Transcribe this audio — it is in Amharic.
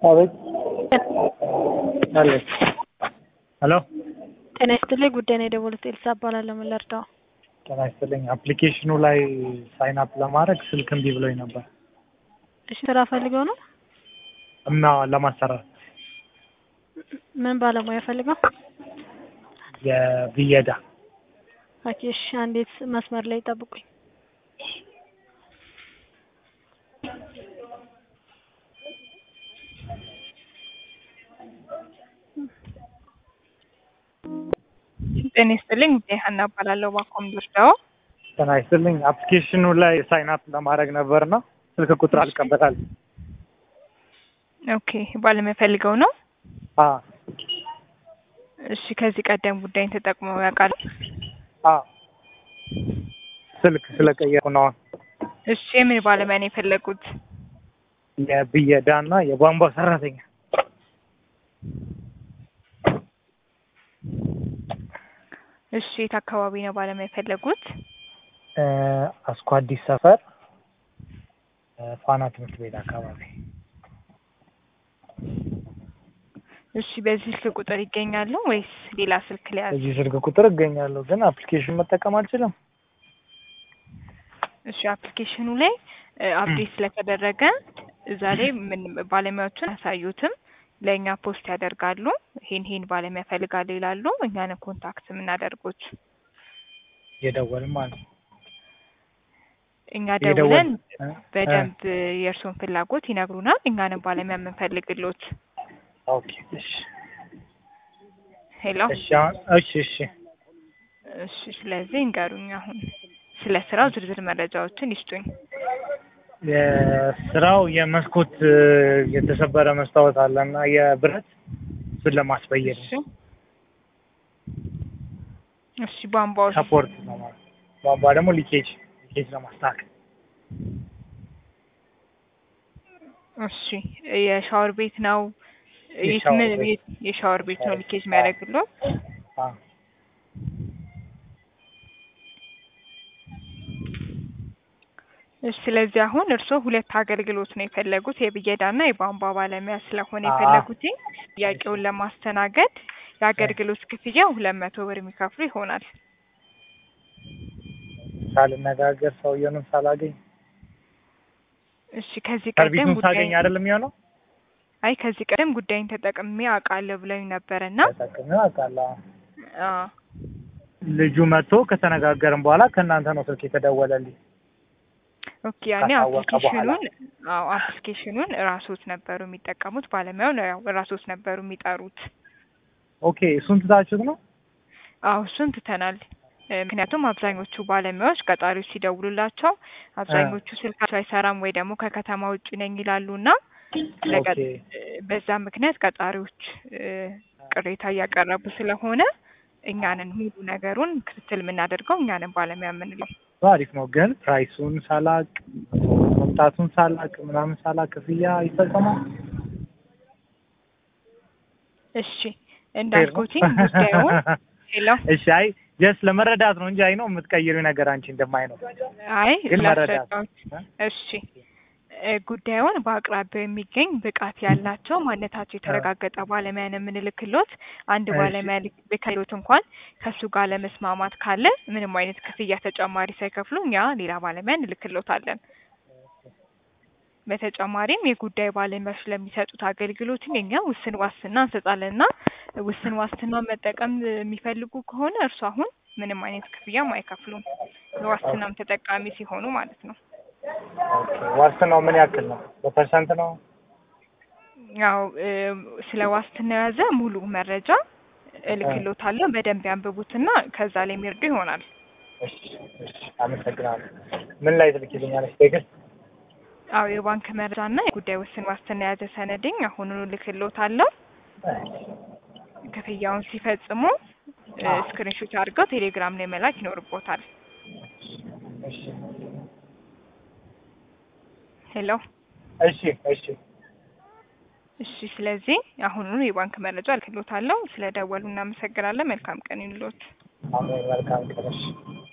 አቤት አለች። ሄሎ ጤና ይስጥልኝ። ጉዳይ ነው የደወሉት። ኤልሳ እባላለሁ። ምን ልርዳው? ጤና ይስጥልኝ። አፕሊኬሽኑ ላይ ሳይን አፕ ለማድረግ ስልክ እምቢ ብሎኝ ነበር እሺ፣ ስራ ፈልገው ነው? እና ለማሰራት ምን ባለሙያ ፈልገው? የብየዳ ኦኬ፣ እሺ፣ አንዴት መስመር ላይ ጠብቁኝ። ጤና ይስጥልኝ። ጉዳይ ሀና እባላለሁ። ባኮም ልርዳው? ጤና ይስጥልኝ። አፕሊኬሽኑ ላይ ሳይን አፕ ለማድረግ ነበርና ስልክ ቁጥር አልቀበታል። ኦኬ፣ ባለሙያ ፈልገው ነው? አ እሺ፣ ከዚህ ቀደም ጉዳይን ተጠቅመው ያውቃሉ? አ ስልክ ስለቀየርኩ ነው። እሺ፣ የምን ባለሙያ ነው የፈለጉት? የብየዳ እና የቧንቧ ሰራተኛ እሺ፣ የት አካባቢ ነው ባለሙያ የፈለጉት? እ አስኮ አዲስ ሰፈር እ ፋና ትምህርት ቤት አካባቢ እሺ፣ በዚህ ስልክ ቁጥር ይገኛሉ ወይስ ሌላ ስልክ ሊያዝ? እዚህ ስልክ ቁጥር እገኛለሁ፣ ግን አፕሊኬሽን መጠቀም አልችልም። እሺ፣ አፕሊኬሽኑ ላይ አፕዴት ስለተደረገ እዛ ላይ ምን ባለሙያዎችን አያሳዩትም። ለእኛ ፖስት ያደርጋሉ። ይሄን ይሄን ባለሙያ ፈልጋለሁ ይላሉ። እኛንን ኮንታክት የምናደርጉት የደወልም ማለት ነው። እኛ የደወል- ደውለን እ? በደንብ የእርስዎን ፍላጎት ይነግሩናል። እኛንም ባለሙያ የምንፈልግሎት። ኦኬ እሺ ሄሎ እሺ አሁን እሺ እሺ እሺ። ስለዚህ እንገሩኝ አሁን ስለ ስራው ዝርዝር መረጃዎችን ይስጡኝ። የስራው የመስኮት እ፣ የተሰበረ መስታወት አለ እና የብረት እሱን ለማስበየድ እሺ ነው። እሺ። ቧንቧዎች ሰፖርት ነው ማለት ነው። ቧንቧ ደግሞ ሊኬጅ ሊኬጅ ለማስተካከል እሺ። የሻወር ቤት ነው የት የሻወር ምን- ቤት። የት- የሻወር ቤት ነው ሻወር ሊኬጅ ቤት። የሚያደርግሎት? አ እሺ። ስለዚህ አሁን እርስዎ ሁለት አገልግሎት ነው የፈለጉት የብየዳና የቧንቧ ባለሙያ ስለሆነ አዎ። የፈለጉት ጥያቄውን ለማስተናገድ የአገልግሎት ክፍያ ሁለት መቶ ብር የሚከፍሉ ይሆናል። ሳልነጋገር ሰውየውንም ሳላገኝ እሺ። ከዚህ ቀደም ሰርቪሱን ጉዳይ ሳገኝ አይደለም የሚሆነው። አይ ከዚህ ቀደም ጉዳይን ተጠቅሜ አውቃለሁ ብለኝ ነበርና ተጠቅሜ አውቃለሁ። አዎ ልጁ መጥቶ ከተነጋገርን በኋላ ከእናንተ ነው ስልክ የተደወለልኝ። ኦኬ ያኔ ካሳወቀ አፕሊኬሽኑን አዎ አፕሊኬሽኑን ራሶት ነበሩ የሚጠቀሙት ባለሙያው ነው ያው ራሶት ነበሩ የሚጠሩት። ኦኬ እሱን ትታችሁት ነው? አዎ እሱን ትተናል። እ፣ ምክንያቱም አብዛኞቹ ባለሙያዎች ቀጣሪዎች ሲደውሉላቸው አብዛኞቹ ስልካቸው አይሰራም ወይ ደግሞ ከከተማ ውጭ ነኝ ይላሉና ለቀ- ኦኬ እ፣ በዛ ምክንያት ቀጣሪዎች እ፣ ቅሬታ እያቀረቡ ስለሆነ እኛንን ሙሉ ነገሩን ክትትል የምናደርገው እኛንን ባለሙያ የምንለው አሪፍ ነው። ግን ፕራይሱን ሳላቅ መምጣቱን ሳላቅ ምናምን ሳላቅ ክፍያ ይፈጸማል? እሺ እንዳልኩትኝ ጉዳዩን ሄሎ እሺ አይ ጀስት ለመረዳት ነው እንጂ አይ ነው የምትቀይሪው ነገር አንቺ እንደማይ ነው። አይ ግን መረዳት ላስረዳዎት እሺ እ፣ ጉዳዩን በአቅራቢያው የሚገኝ ብቃት ያላቸው ማንነታቸው የተረጋገጠ ባለሙያ ነው የምንልክሎት። አንድ እሺ። ባለሙያ ልክ- ልከሎት እንኳን ከእሱ ጋር ለመስማማት ካለ ምንም አይነት ክፍያ ተጨማሪ ሳይከፍሉ እኛ ሌላ ባለሙያ እንልክሎታለን። በተጨማሪም የጉዳይ ባለሙያዎች ለሚሰጡት አገልግሎት እኛ ውስን ዋስትና እንሰጣለንና ውስን ዋስትና መጠቀም የሚፈልጉ ከሆነ እርሱ አሁን ምንም አይነት ክፍያም አይከፍሉም። የዋስትናም ተጠቃሚ ሲሆኑ ማለት ነው። ኦኬ ዋስትናው ምን ያክል ነው? በፐርሰንት ነው? ያው እ፣ ስለ ዋስትና የያዘ ሙሉ መረጃ እልክሎታለሁ። በደንብ ያንብቡትና ከዛ ላይ የሚርዱ ይሆናል። እሺ እሺ አመሰግናለሁ። ምን ላይ ትልኪልኛለሽ? ቴክስት አዎ የባንክ መረጃና የጉዳይ ውስን ዋስትና የያዘ ሰነድኝ አሁኑኑ እልክሎታለሁ። ክፍያውን ሲፈጽሙ ስክሪንሾት አድርገው ቴሌግራም ላይ መላክ ይኖርቦታል። እሺ ሄሎ እሺ እሺ እሺ። ስለዚህ አሁኑኑ የባንክ መረጃ እልክሎታለሁ። ስለ ደወሉ እናመሰግናለን። መልካም ቀን ይሁንልዎት። አሜን። መልካም ቀን። እሺ